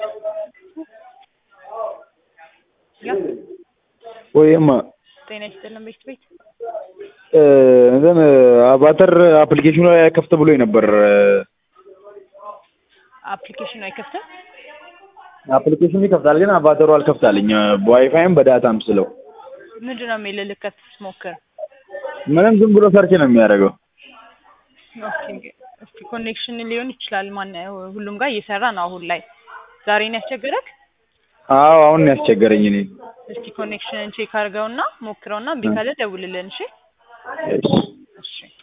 ያ ወይማ ጤና ይስጥልን ቤት ቤት እንትን አቫተር አፕሊኬሽኑ ላይ ከፍት ብሎኝ ነበር። አፕሊኬሽኑ አይከፍትም። አፕሊኬሽኑ ይከፍታል ግን አቫተሩ አልከፍታልኝ በዋይፋይም በዳታም ስለው ምንድን ነው የሚልህ ልከፍት ስትሞክር? ምንም ዝም ብሎ ሰርች ነው የሚያደርገው። ኦኬ እስቲ ኮኔክሽን ሊሆን ይችላል። ማን ሁሉም ጋር እየሰራ ነው አሁን ላይ። ዛሬ ነው ያስቸገረክ? አዎ አሁን ነው ያስቸገረኝ እኔ እስቲ ኮኔክሽንን ቼክ አድርገውና ሞክረውና እምቢ ካለ ደውልልን። እሺ እሺ። እሺ